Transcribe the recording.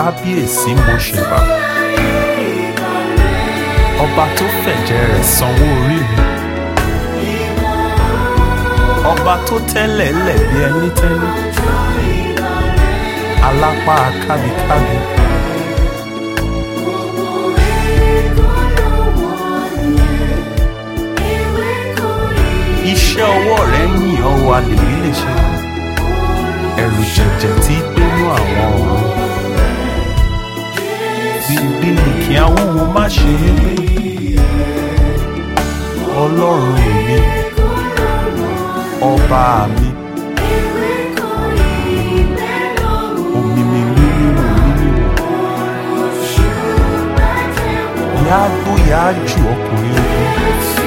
kábíyèsí mo ṣèbà ọba tó fẹ̀jẹ̀ rẹ̀ sanwó orí mi ọba tó tẹ́lẹ̀ lẹ̀ bí ẹni tẹ́lẹ̀ alápá kábíkábí iṣẹ́ ọwọ́ rẹ̀ ń yìn ọ́ wa lèmi lè ṣe ẹ̀rù jẹ̀jẹ̀ tí gbénú àwọn ọ̀run bíbí ni kí awúwo má ṣe é gbé ọlọ́run mi ọba mi òmìnir mímíwò mímíwò yáágbó yáájù ọkùnrin ogun